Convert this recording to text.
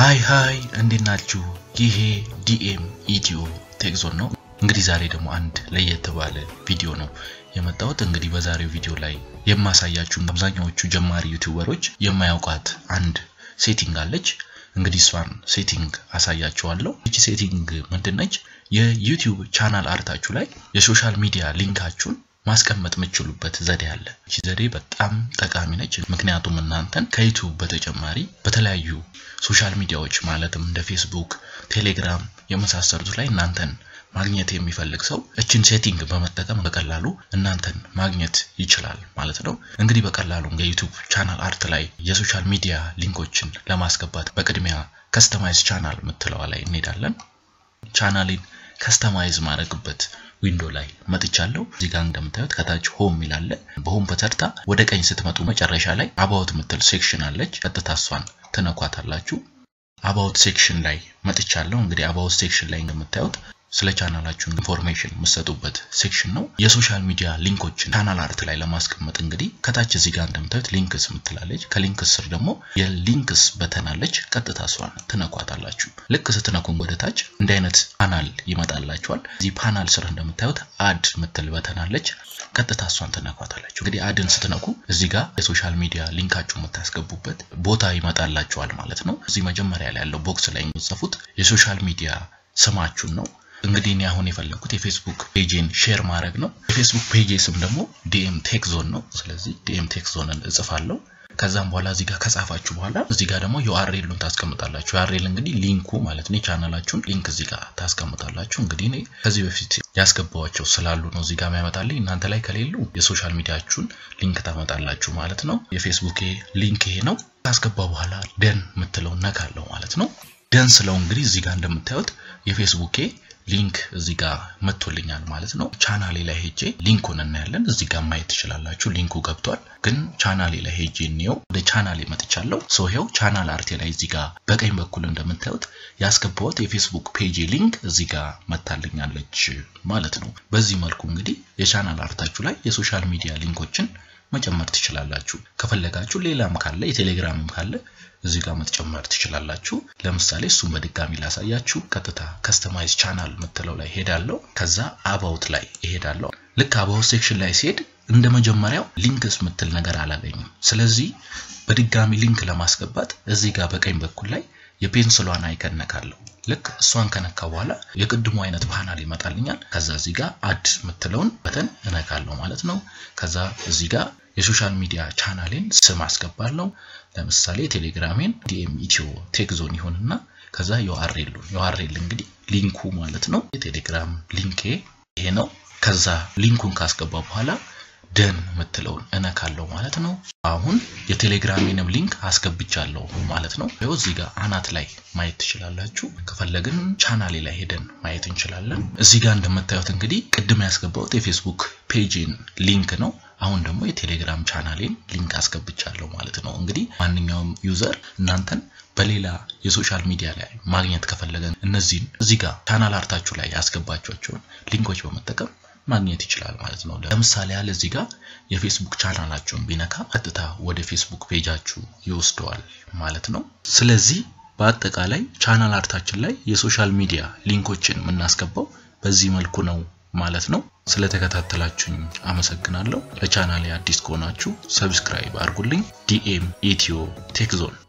ሃይ ሃይ እንዴት ናችሁ? ይሄ ዲኤም ኢትዮ ቴክዞን ነው። እንግዲህ ዛሬ ደግሞ አንድ ለየት ባለ ቪዲዮ ነው የመጣሁት። እንግዲህ በዛሬው ቪዲዮ ላይ የማሳያችሁ አብዛኛዎቹ ጀማሪ ዩቲዩበሮች የማያውቋት አንድ ሴቲንግ አለች። እንግዲህ እሷን ሴቲንግ አሳያችኋለሁ። ይቺ ሴቲንግ ምንድነች? የዩቲዩብ ቻናል አርታችሁ ላይ የሶሻል ሚዲያ ሊንካችሁን ማስቀመጥ የምትችሉበት ዘዴ አለ። ይቺ ዘዴ በጣም ጠቃሚ ነች። ምክንያቱም እናንተን ከዩቲዩብ በተጨማሪ በተለያዩ ሶሻል ሚዲያዎች ማለትም እንደ ፌስቡክ፣ ቴሌግራም የመሳሰሉት ላይ እናንተን ማግኘት የሚፈልግ ሰው እችን ሴቲንግ በመጠቀም በቀላሉ እናንተን ማግኘት ይችላል ማለት ነው። እንግዲህ በቀላሉ የዩቲዩብ ቻናል አርት ላይ የሶሻል ሚዲያ ሊንኮችን ለማስገባት በቅድሚያ ከስተማይዝ ቻናል የምትለዋ ላይ እንሄዳለን። ቻናሌን ከስተማይዝ ማድረግበት ዊንዶ ላይ መጥቻለሁ። እዚህ ጋር እንደምታዩት ከታች ሆም ይላል። በሆም በተርታ ወደ ቀኝ ስትመጡ መጨረሻ ላይ አባውት የምትል ሴክሽን አለች። ቀጥታ እሷን ትነኳታላችሁ። አባውት ሴክሽን ላይ መጥቻለሁ። እንግዲህ አባውት ሴክሽን ላይ እንደምታዩት ስለ ቻናላችሁ ኢንፎርሜሽን የምትሰጡበት ሴክሽን ነው። የሶሻል ሚዲያ ሊንኮችን ቻናል አርት ላይ ለማስቀመጥ እንግዲህ ከታች እዚህ ጋር እንደምታዩት ሊንክስ ምትላለች። ከሊንክስ ስር ደግሞ የሊንክስ በተን አለች። ቀጥታ እሷን ትነኳታላችሁ። ልክ ስትነኩ ወደ ታች እንዲህ አይነት ፓናል ይመጣላችኋል። እዚህ ፓናል ስር እንደምታዩት አድ ምትል በተን አለች። ቀጥታ እሷን ትነኳታላችሁ። እንግዲህ አድን ስትነኩ እዚህ ጋር የሶሻል ሚዲያ ሊንካችሁ የምታስገቡበት ቦታ ይመጣላችኋል ማለት ነው። እዚህ መጀመሪያ ላይ ያለው ቦክስ ላይ የምትጽፉት የሶሻል ሚዲያ ስማችሁን ነው። እንግዲህ እኔ አሁን የፈለግኩት የፌስቡክ ፔጅን ሼር ማድረግ ነው። የፌስቡክ ፔጅ ስም ደግሞ ዲኤም ቴክ ዞን ነው። ስለዚህ ዲኤም ቴክ ዞንን እጽፋለሁ። ከዛም በኋላ እዚህ ጋር ከጻፋችሁ በኋላ እዚህ ጋር ደግሞ ዩአርኤሉን ታስቀምጣላችሁ። ዩአርኤል እንግዲህ ሊንኩ ማለት ነው። የቻናላችሁን ሊንክ እዚህ ጋር ታስቀምጣላችሁ። እንግዲህ እኔ ከዚህ በፊት ያስገባዋቸው ስላሉ ነው እዚህ ጋር የሚያመጣልኝ። እናንተ ላይ ከሌሉ የሶሻል ሚዲያችሁን ሊንክ ታመጣላችሁ ማለት ነው። የፌስቡክ ሊንክ ይሄ ነው። ካስገባ በኋላ ደን የምትለው ነካለው ማለት ነው። ደን ስለው እንግዲህ እዚህ ጋር እንደምታዩት የፌስቡኬ ሊንክ እዚህ ጋር መጥቶልኛል ማለት ነው። ቻናሌ ላይ ሄጄ ሊንኩን እናያለን። እዚህ ጋር ማየት ትችላላችሁ። ሊንኩ ገብቷል። ግን ቻናሌ ላይ ሄጄ እንየው። ወደ ቻናሌ መጥቻለሁ። ሰው ይኸው ቻናል አርቴ ላይ እዚህ ጋር በቀኝ በኩል እንደምታዩት ያስገባሁት የፌስቡክ ፔጅ ሊንክ እዚህ ጋር መታልኛለች ማለት ነው። በዚህ መልኩ እንግዲህ የቻናል አርታችሁ ላይ የሶሻል ሚዲያ ሊንኮችን መጨመር ትችላላችሁ። ከፈለጋችሁ ሌላም ካለ የቴሌግራምም ካለ እዚህ ጋር መጨመር ትችላላችሁ። ለምሳሌ እሱም በድጋሚ ላሳያችሁ። ቀጥታ ከስተማይዝ ቻናል የምትለው ላይ ሄዳለሁ። ከዛ አባውት ላይ ይሄዳለሁ። ልክ አባውት ሴክሽን ላይ ሲሄድ እንደ መጀመሪያው ሊንክስ የምትል ነገር አላገኝም። ስለዚህ በድጋሚ ሊንክ ለማስገባት እዚህ ጋር በቀኝ በኩል ላይ የፔንስሏን አይከን ነካለሁ። ልክ እሷን ከነካ በኋላ የቅድሙ አይነት ፓናል ይመጣልኛል። ከዛ እዚህ ጋር አድ የምትለውን በተን እነካለሁ ማለት ነው። ከዛ እዚህ ጋር የሶሻል ሚዲያ ቻናሌን ስም አስገባለሁ። ለምሳሌ ቴሌግራሜን ዲኤም ኢትዮ ቴክ ዞን ይሁንና ከዛ ዩአርኤሉን ዩአርኤል እንግዲህ ሊንኩ ማለት ነው። የቴሌግራም ሊንኬ ይሄ ነው። ከዛ ሊንኩን ካስገባ በኋላ ደን የምትለውን እነካለሁ ማለት ነው። አሁን የቴሌግራሜንም ሊንክ አስገብቻለሁ ማለት ነው። ይኸው እዚህ ጋር አናት ላይ ማየት ትችላላችሁ። ከፈለግን ቻናሌ ላይ ሄደን ማየት እንችላለን። እዚህ ጋር እንደምታዩት እንግዲህ ቅድም ያስገባሁት የፌስቡክ ፔጅን ሊንክ ነው። አሁን ደግሞ የቴሌግራም ቻናሌን ሊንክ አስገብቻለሁ ማለት ነው። እንግዲህ ማንኛውም ዩዘር እናንተን በሌላ የሶሻል ሚዲያ ላይ ማግኘት ከፈለገ እነዚህን እዚህ ጋር ቻናል አርታችሁ ላይ ያስገባቸውን ሊንኮች በመጠቀም ማግኘት ይችላል ማለት ነው። ለምሳሌ ያህል እዚህ ጋር የፌስቡክ ቻናላችሁን ቢነካ ቀጥታ ወደ ፌስቡክ ፔጃችሁ ይወስደዋል ማለት ነው። ስለዚህ በአጠቃላይ ቻናል አርታችን ላይ የሶሻል ሚዲያ ሊንኮችን የምናስገባው በዚህ መልኩ ነው ማለት ነው። ስለተከታተላችሁኝ አመሰግናለሁ። ለቻናሌ አዲስ ከሆናችሁ ሰብስክራይብ አድርጉልኝ። ዲኤም ኢትዮ ቴክ ዞን